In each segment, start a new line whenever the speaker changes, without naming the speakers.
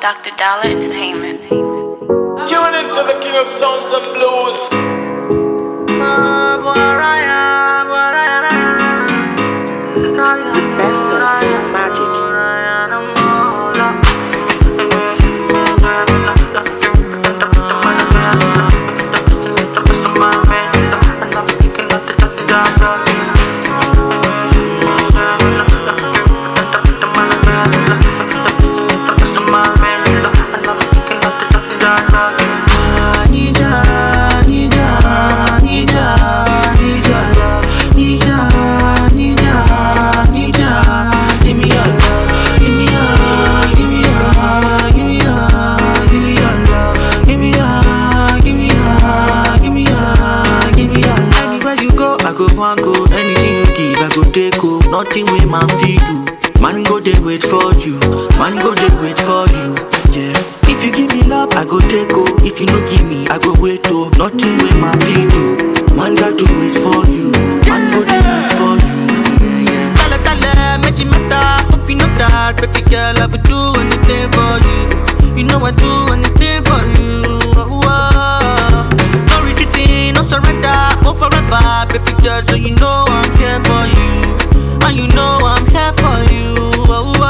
Dr. Dollar Entertainment.
Tune into the king of sounds and blues.
Best of magic.
Anywhere you go, I go one go. Anything you give, I go take go. Nothing way man feed you. Man go they wait for you. Man go they wait for you. Yeah. If you give me love, I go take go. If you no give me, I go wait oh. Nothing way man feed you. Man got to wait for you. Man go they wait for you. Yeah, yeah. Dale, dale, me chimeta. Hope you know that, baby girl. I would do anything for you. You know I do anything for you. Oh, oh. No retreating, no surrender, go forever, baby girl. So you know I'm here for you, and you know I'm here for you. Oh, oh.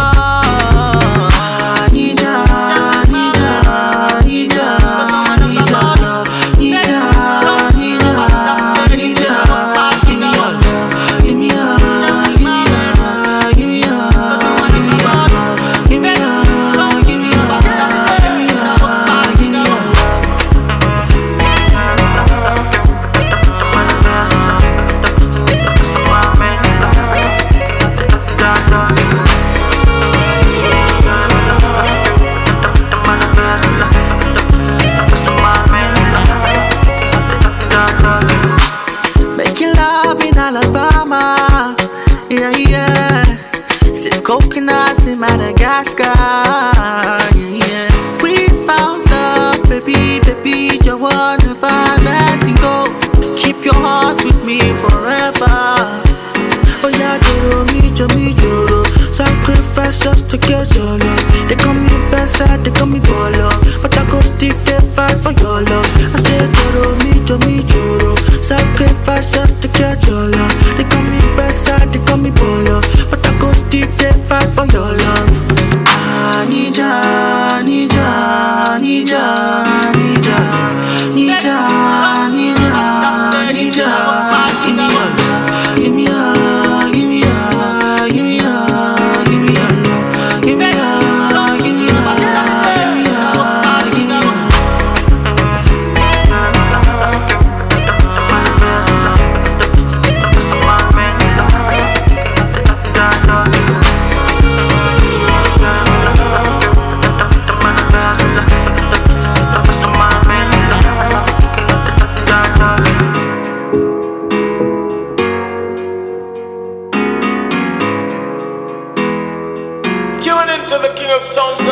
I need ya, need ya, need ya, need ya love, need ya, need ya, need ya. Give me your love, give me your, give me your, give me your, give me your love, give me your, give me your, give me your, give me your love. Making love in Alabama. Yeah, yeah. Sip coconuts in Madagascar. Yeah, yeah. We found love, baby, baby. You want never letting go. Keep your heart with me forever. Oh, yeah, Joro, me, Joro, me, Joro. Sacrifice just to get your love. They call me best side, they call me baller. But I go stick they fight for your love. I say, Joro, me, Joro, me, Joro. Sacrifice just to get your love. They call me best side, they call me baller. But I go stick they fight for your love. I need ya, need ya, need ya, need ya, need ya, need ya, need ya. Give me your love, give me your, give me your, give me your, give me your love, give me your, give me your, give me your, give me your.
Tune into the king of sounds